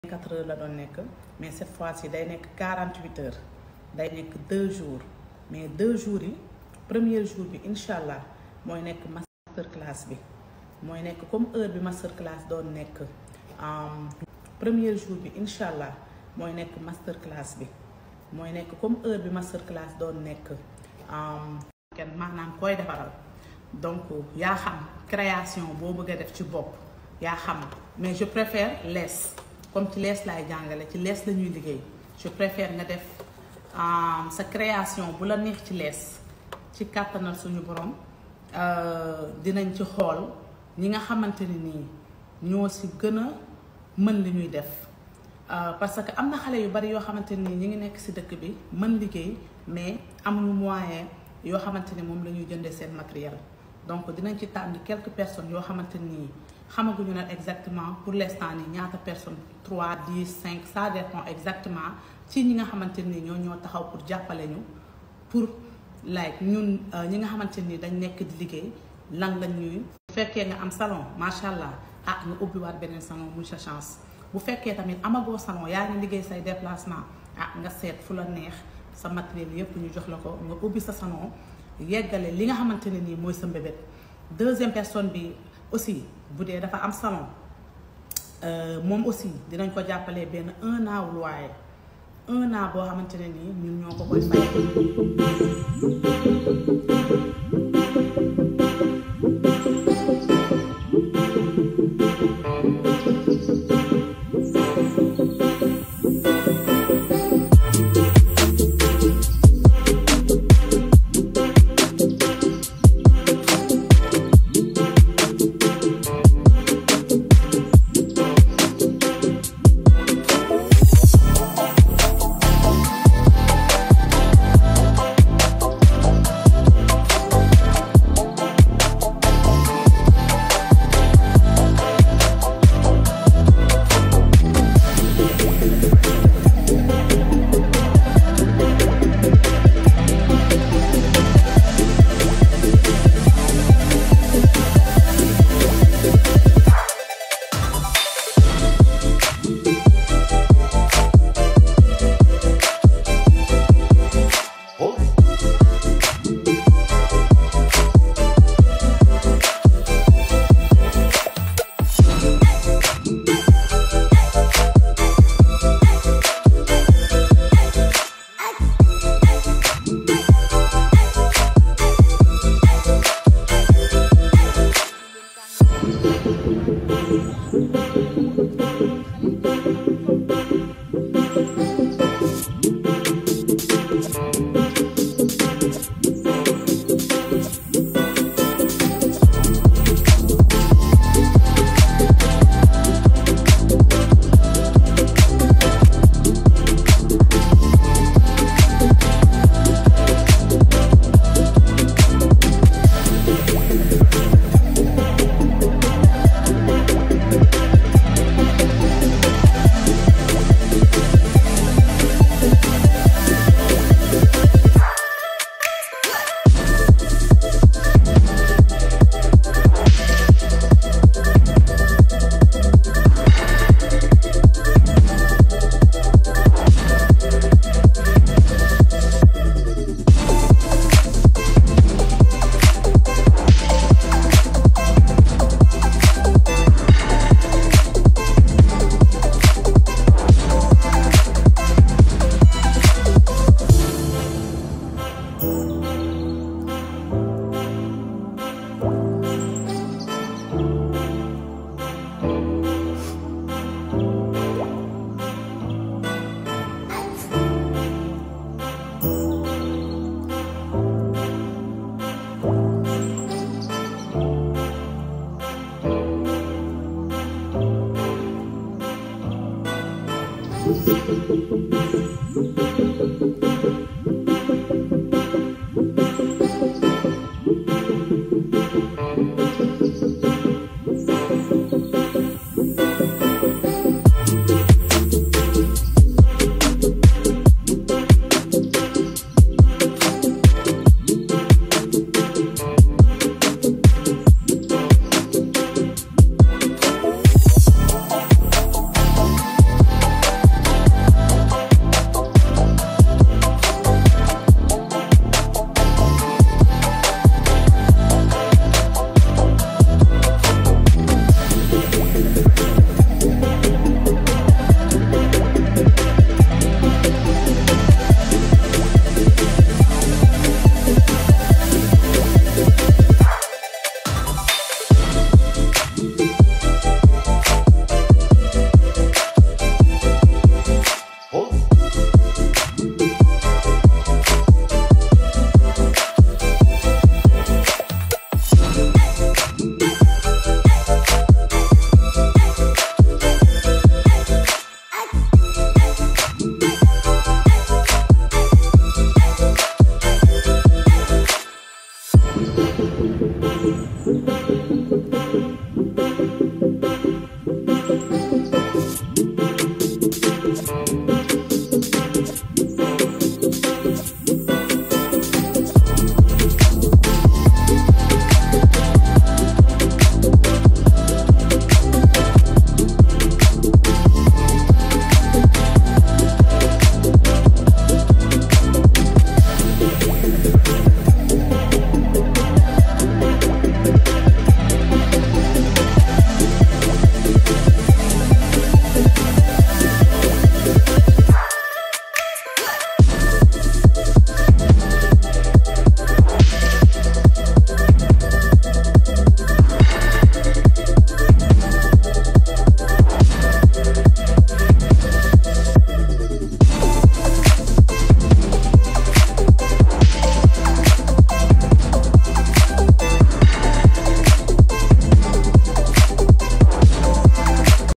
quatre heures la doon nekk mais cette fois-ci day nekk quarante huit heures day nekk deux jours mais deux jours yi premier jour bi incha allah mooy nekk master class bi mooy nekk comme heure bi master class doon nekk premier jour bi incha allah mooy nekk master class bi mooy nekk comme heure bi master class doon nekk kenn maanaam koy defaral donc yaa xam création boo bëgg a def ci bopp yaa xam mais je préfère lees comme ci lees laay jàngale ci lees la ñuy liggéey je préfère nga def sa création bu la neex ci lees ci kàttanal suñu borom dinañ ci xool ñi nga xamante ni nii ñoo si gën a mën li ñuy def parce que am na xale yu bari yoo xamante ni ñi ngi nekk si dëkk bi mën liggéey mais amuñu moyen yoo xamante ni moom la ñuy jëndee seen matériel donc dinañ ci tànn quelques personnes yoo xamante ni xamaguñu ne exactement pour l'instant nii ñaata personnes 3 10 5 ça dépend exactement ci ñi nga xamante ni ñoo ñoo taxaw pour jàppale ñu pour like ñun ñi nga xamante ni dañ nekk di liggéey lan lañ ñuy. bu fekkee nga am salon macha allah ah nga ubbiwaat beneen salon muy sa chance bu fekkee tamit amagoo salon yaa ngi liggéey say déplacement ah nga seet fu la neex sa matériel yépp ñu jox la ko nga ubbi sa salon yeggale li nga xamante ne nii mooy sa mbébét deuxième personne bi aussi bu dee dafa am salon moom aussi dinañ ko jàppalee benn un an wu loyer un an boo xamante ne nii ñun ñoo ko koy fay.